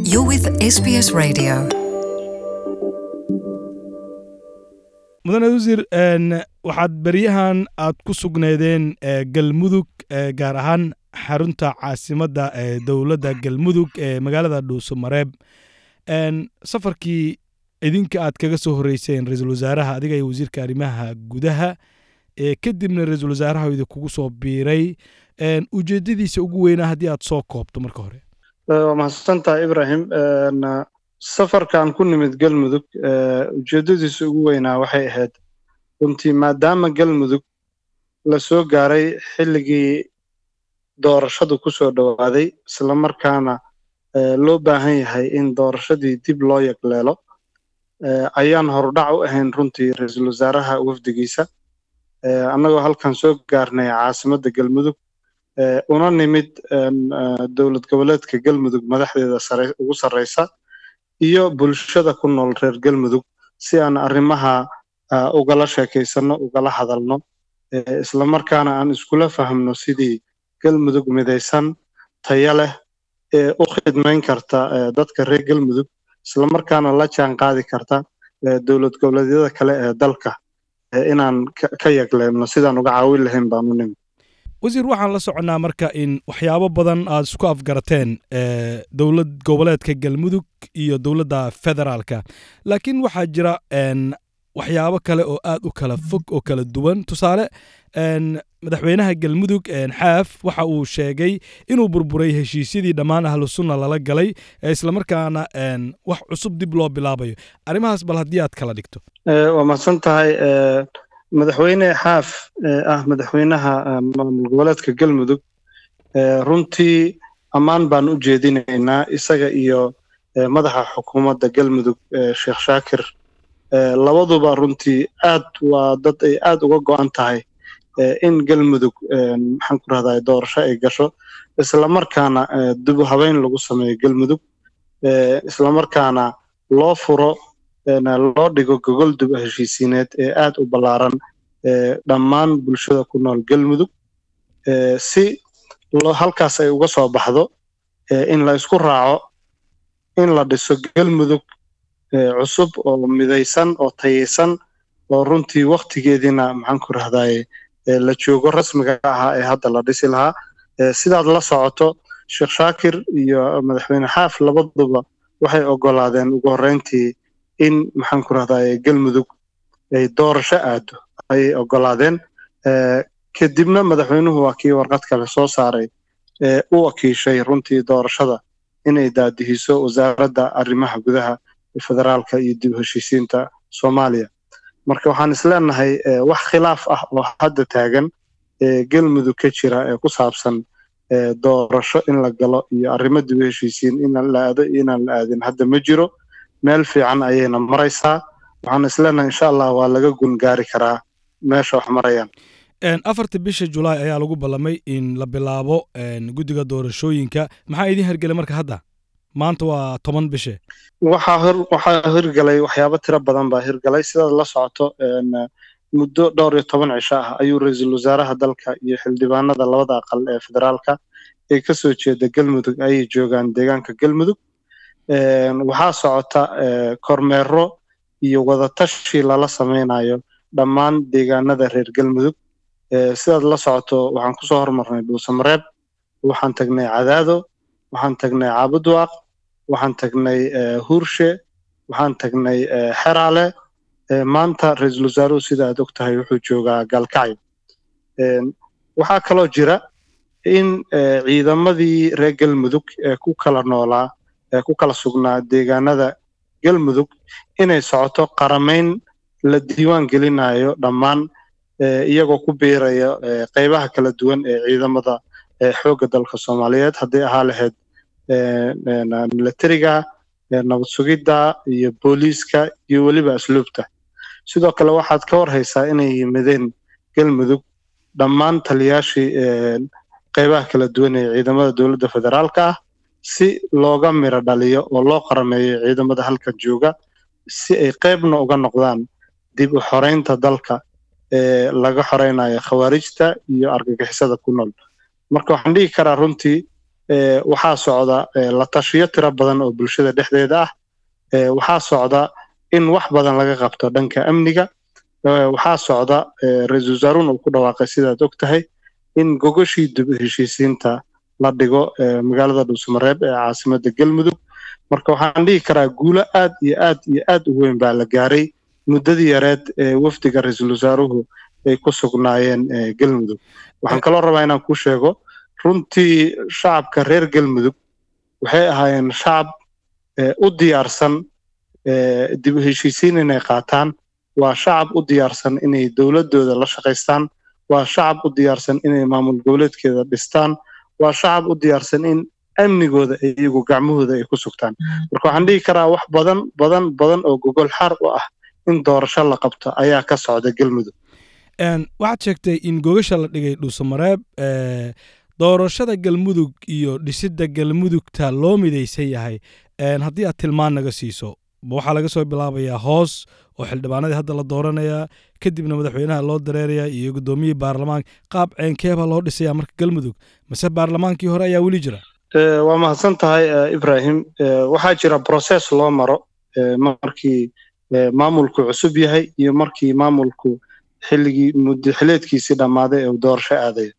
You're with SBS Radio. mudane wasiir n waxaad beryahan aad ku sugneedeen e, galmudug e, gaar ahaan xarunta caasimadda ee dowladda galmudug ee magaalada dhuuso mareeb n safarkii idinka aad kaga soo horreyseen ra-iisul wasaaraha adiga iyo wasiirka arrimaha gudaha ee kadibna ra-iisul wasaaraha idinkugu soo biiray n ujeeddadiisa ugu weynaa haddii aad soo koobto marka hore waa mahadsantahay ibrahim Een, safarkan ku nimid galmudug ee, ujeeddadiisa ugu weynaa waxay ahayd runtii maadaama galmudug la soo gaaray xilligii doorashadu ku soo dhowaaday isla markaana ee, loo baahan yahay in doorashadii dib loo yagleelo ee, ayaan horudhac u ahayn runtii ra-iisul wasaaraha wafdigiisa ee, annagoo halkan soo gaarnay caasimadda galmudug ee, una nimid een, ee, dowlad goboleedka galmudug madaxdeeda sare ugu sarreysa iyo bulshada ku nool reer galmudug si aan arrimaha ah, ugala sheekaysano ugala hadalno ee, isla markaana aan iskula fahamno sidii galmudug midaysan tayo leh ee u khidmayn karta ee, dadka reer galmudug isla markaana la jaan qaadi karta ee, dowlad goboleedyada kale ee dalka ee, inaan ka- ka yagleelno sidaan uga caawin lahayn baan u nimid wasiir waxaan la soconnaa marka in waxyaabo badan aad isku afgarateen e, dowlad goboleedka galmudug iyo dowladda federaalka laakiin waxaa jira n waxyaabo kale oo aad u kala fog oo kala duwan tusaale n madaxweynaha galmudug n xaaf waxa uu sheegay inuu burburay heshiisyadii dhammaan ahlu sunna lala galay ee islamarkaana n wax cusub dib loo bilaabayo arrimahaas bal haddii aad kala dhigto Ee, waa mahadsan tahay ee, madaxweyne xaaf ee ah madaxweynaha ee, maamul goboleedka galmudug ee, runtii ammaan baan u jeedinaynaa isaga iyo ee, madaxa xukuumadda galmudug ee, sheekh shaakir ee, labaduba runtii aad waa dad ay aad uga go'an tahay ee, in galmudug ee, maxaan ku rahdaa doorasho ay gasho isla markaana ee, dib u habeyn lagu sameeyo galmudug ee, isla markaana loo furo een, loo dhigo gogol dib u heshiisiineed ee aad u ballaaran ee dhammaan bulshada ku nool galmudug ee si loo halkaas ay uga soo baxdo ee in la isku raaco in la dhiso galmudug ee cusub oo midaysan oo tayaysan oo runtii waktigeediina maxaan ku rahdaye ee la joogo rasmiga ahaa ee hadda la dhisi lahaa ee sidaad la socoto sheekh shaakir iyo madaxweyne xaaf labaduba waxay ogolaadeen ugu horreyntii in maxaan ku rahdaye galmudug ay doorasho aado ayay ogolaadeen ee kadibna madaxweynuhu waa kii warqad kale soo saaray ee u wakiishay runtii doorashada inay daadihiso wasaaradda arrimaha gudaha ee federaalka iyo dib u heshiisiinta soomaaliya marka waxaan isleenahay ee wax khilaaf ah oo hadda taagan ee galmudug ka jira ee ku saabsan ee doorasho in la galo iyo arrimo dib u heshiisiin in la aado iyo inaan la aadin hadda ma jiro meel fiican ayayna maraysaa waxaan isleenahay insha allah waa laga gun gaari karaa meesha wax marayaan n afarta bisha julaay ayaa lagu ballamay in la bilaabo n guddiga doorashooyinka maxaa idin hergelay marka hadda maanta waa toban bishe waxaa hor waxaa hirgalay waxyaabo tiro badan baa hirgalay sidaad la socoto een, muddo dhowr iyo toban cisho ah ayuu ra-iisul wasaaraha dalka iyo xildhibaanada labada aqal ee federaalka ee ka soo jeeda galmudug ayay joogaan deegaanka galmudug Een, waxaa socota ee, kormeero iyo wadatashi lala sameynayo dhammaan deegaanada reer galmudug Ee, sidaad la socoto waxaan kusoo hormarnay dhuusamareeb waxaan tagnay cadaado waxaan tagnay caabudwaaq waxaan tagnay ee, huurshe waxaan tagnay ee, xeraale Ee, maanta ra-iisul wasaaruhu sida aad ogtahay wuxuu joogaa gaalkacyo Een, waxaa kaloo jira in ee, ciidamadii reer galmudug ee ku kala noolaa ee ku kala sugnaa deegaanada galmudug inay socoto qaramayn la diiwaan gelinayo dhammaan ee, iyagoo ku biiraya ee, qeybaha kala duwan ee ciidamada ee, xoogga dalka soomaaliyeed hadday ahaa lahayd ee, een, militariga ee, nabad sugidda iyo booliiska iyo weliba asluubta sidoo kale waxaad ka warhaysaa inay yimideen galmudug dhammaan taliyaashii ee, qeybaha kala duwan ee ciidamada dowladda federaalka ah si looga miro dhaliyo oo loo qarameeyo ciidamada halkan jooga si ay qeybna uga noqdaan dib u xoreynta dalka ee laga xoreynayo khawaarijta iyo argagixisada ku nool marka waxaan dhihi karaa runtii waxaa socda la tashiyo tiro badan oo bulshada dhexdeeda ah waxaa socda in wax badan laga qabto dhanka amniga waxaa socda ra-iisul wasaaruhun uu ku dhawaaqay sidaad og tahay in gogoshii dib heshiisiinta la dhigo magaalada dhuusamareeb ee caasimadda galmudug marka waxaan dhihi karaa guulo aad iyo aad iyo aad u weyn baa la gaaray muddadii yareed ee wafdiga ra-iisul wasaaruhu ay ku sugnaayeen galmudug waxaan kaloo rabaa inaan kuu sheego runtii shacabka reer galmudug waxay ahaayeen shacab u diyaarsan dib u heshiisiin inay qaataan waa shacab u diyaarsan inay dowladdooda la shaqaystaan waa shacab u diyaarsan inay maamul goboleedkeeda dhistaan waa shacab u diyaarsan in amnigooda iyagu gacmahooda ay ku sugtaan marka waxaan dhihi karaa wax badan badan badan oo gogol xaar u ah in doorasho la qabto ayaa ka socda galmudug waxaad sheegtay in gogasha la dhigay dhuusamareeb doorashada galmudug iyo dhisidda galmudugta loo midaysan yahay haddii aad tilmaan naga siiso waxaa laga soo bilaabayaa hoos oo xildhibaanadii hadda la dooranayaa kadibna madaxweynaha loo dareerayaa iyo guddoomiyihii baarlamaanka qaab ceenkeebaa loo dhisayaa marka galmudug mase baarlamaankii hore ayaa weli jira waa mahadsan tahay ibrahim waxaa jira process loo maro markii maamulku cusub yahay iyo markii maamulku xilligii muddaxileedkiisii dhammaaday ee uu doorasho aadayo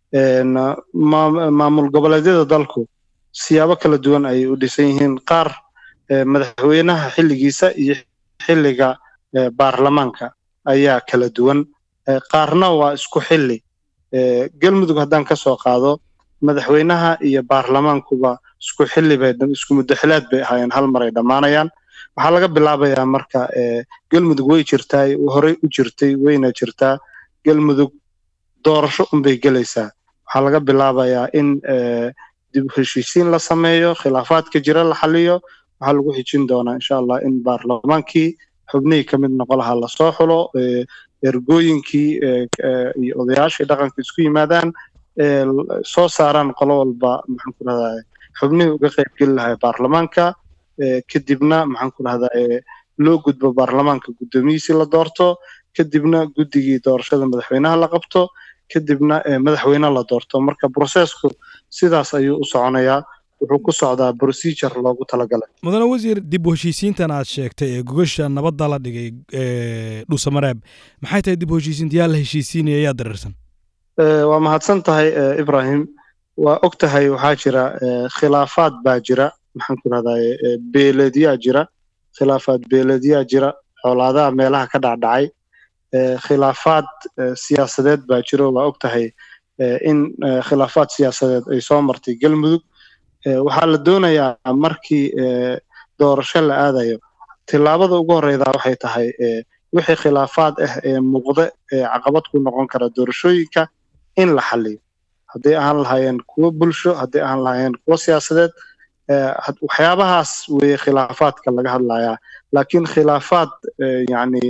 maamul goboleedyada dalku siyaabo kala duwan ayay u dhisan yihiin qaar madaxweynaha xilligiisa iyo xilliga baarlamaanka ayaa kala duwan qaarna waa isku xilli galmudug haddaan ka soo qaado madaxweynaha iyo baarlamaankuba isku xilli bay isku muddaxilaad bay ahaayeen hal mar ay dhammaanayaan waxaa laga bilaabayaa marka galmudug way jirtaa horey u jirtay wayna jirtaa galmudug doorasho unbay gelaysaa waxaa laga bilaabayaa in dib u heshiisiin la sameeyo khilaafaadka jira la xaliyo waxaa lagu xijin doonaa insha allah in baarlamaankii xubnihii ka mid noqo lahaa lasoo xulo ergooyinkii iyo odayaashii dhaqanka isku yimaadaan soo saaraan qolo walba maxaan ku rahdaa xubnihii uga qaybgeli lahaa baarlamaanka kadibna maxaan ku rahdaa loo gudbo baarlamaanka guddoomiyiisii la doorto kadibna guddigii doorashada madaxweynaha la qabto kadibna madaxweyne la doorto marka brosesku sidaas ayuu u soconayaa wuxuu ku socdaa procedure loogu talagalay mudane wasiir dib u heshiisiintan aad sheegtay ee gogasha nabadda la dhigay dhuusamareeb maxay tahay dib u heshiisiinta yaa la heshiisiinaya yaa dareersan waa mahadsan tahay ibrahim waa og tahay waxaa jira khilaafaad baa jira maxaan ku rahdaa beeleedyaa jira khilaafaad beeleedyaa jira xoolaadaha meelaha ka dhacdhacay khilaafaad siyaasadeed baa jiro waa og tahay in khilaafaad siyaasadeed ay soo martay galmudug waxaa la doonayaa markii doorasho la aadayo tillaabada ugu horeyda waxay tahay wixii khilaafaad ah ee muuqda ee caqabad ku noqon kara doorashooyinka in la xaliyo hadday ahaan lahaayeen kuwo bulsho hadday ahaan lahaayeen kuwo siyaasadeed waxyaabahaas weeye khilaafaadka laga hadlayaa laakiin khilaafaad yacni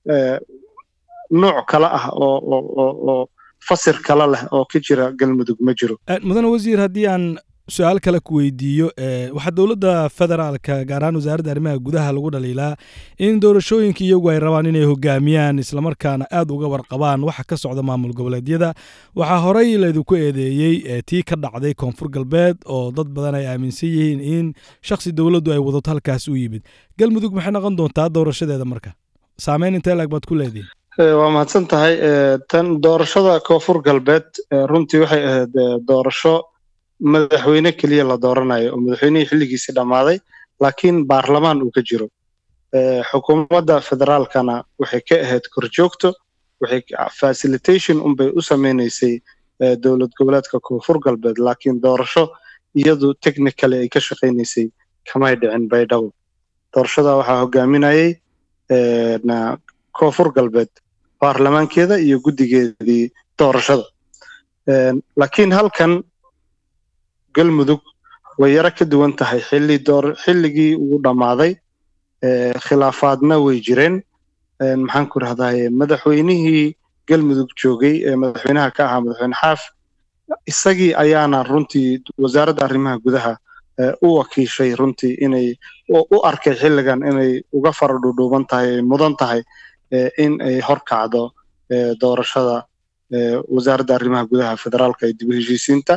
nooc kale ah oo oo fasir kale leh oo ka jira galmudug ma jiro mudane wasiir haddii aan su-aal kale ku weydiiyo waxaa dowladda federaalka gaar ahaan wasaaradda arrimaha gudaha lagu dhaliilaa in doorashooyinka iyagu ay rabaan inay hogaamiyaan islamarkaana aad uga warqabaan waxa ka socda maamul goboleedyada waxaa horey laydinku eedeeyey tii ka dhacday koonfur galbeed oo dad badan ay aaminsan yihiin in shakhsi dowladdu ay wadato halkaas u yimid galmudug maxay noqon doontaa doorashadeeda marka saameyn intee laag baad ku leedihin waa mahadsan tahay tan doorashada koonfur galbeed runtii waxay ahayd doorasho madaxweyne keliya la dooranayo oo madaxweynihii xilligiisii dhammaaday laakiin baarlamaan uu ka jiro xukuumadda federaalkana waxay ka ahayd korjoogto waxay facilitation unbay u sameynaysay dowlad goboleedka koonfur galbeed laakiin doorasho iyadu technically ay ka shaqaynaysay kamay dhicin baydhabo doorashada waxaa hogaaminayay koonfur galbeed baarlamaankeeda iyo guddigeedii doorashada laakiin halkan galmudug way yaro ka duwan tahay xilli door xilligii uu dhammaaday khilaafaadna way jireen maxaan ku rahdaye madaxweynihii galmudug joogay ee madaxweynaha ka ahaa madaxweyne xaaf isagii ayaana runtii wasaaradda arrimaha gudaha u wakiishay runtii inay u arkay xilligan inay uga fara dhudhuuban tahay ay mudan tahay in ay horkacdo doorashada wasaaradda arrimaha gudaha federaalka ee dib u heshiisiinta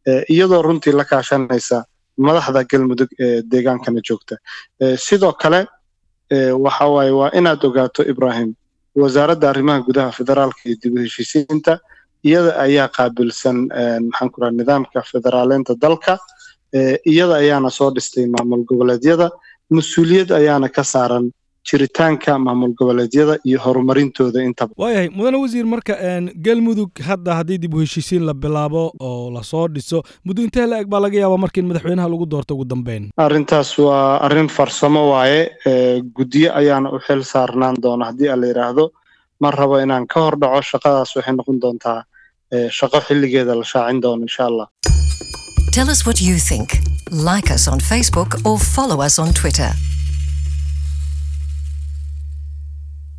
iyadoo runtii la kaashanaysa madaxda galmudug ee deegaankana joogta sidoo kale waxa waaye waa inaad ogaato ibrahim wasaaradda arrimaha gudaha federaalka iyo dib u heshiisiinta iyada ayaa qaabilsan maxaan ku raha nidaamka federaaleynta dalka iyada ayaana soo dhistay maamul goboleedyada mas-uuliyad ayaana ka saaran jiritaanka maamul goboleedyada iyo horumarintooda intaba waayahay mudane wasiir marka galmudug hadda haddii dib u heshiisiin la bilaabo oo lasoo dhiso muddo intee la eg baa laga yaabaa marka in madaxweynaha lagu doorto ugu dambeyn arrintaas waa arrin farsamo waaye guddiyo ayaana u xil saarnaan doona haddii a la yidhaahdo ma rabo inaan ka hor dhaco shaqadaas waxay noqon doontaa shaqo xilligeeda la shaacin doono insha allah Tell us what you think. Like us on Facebook or follow us on Twitter.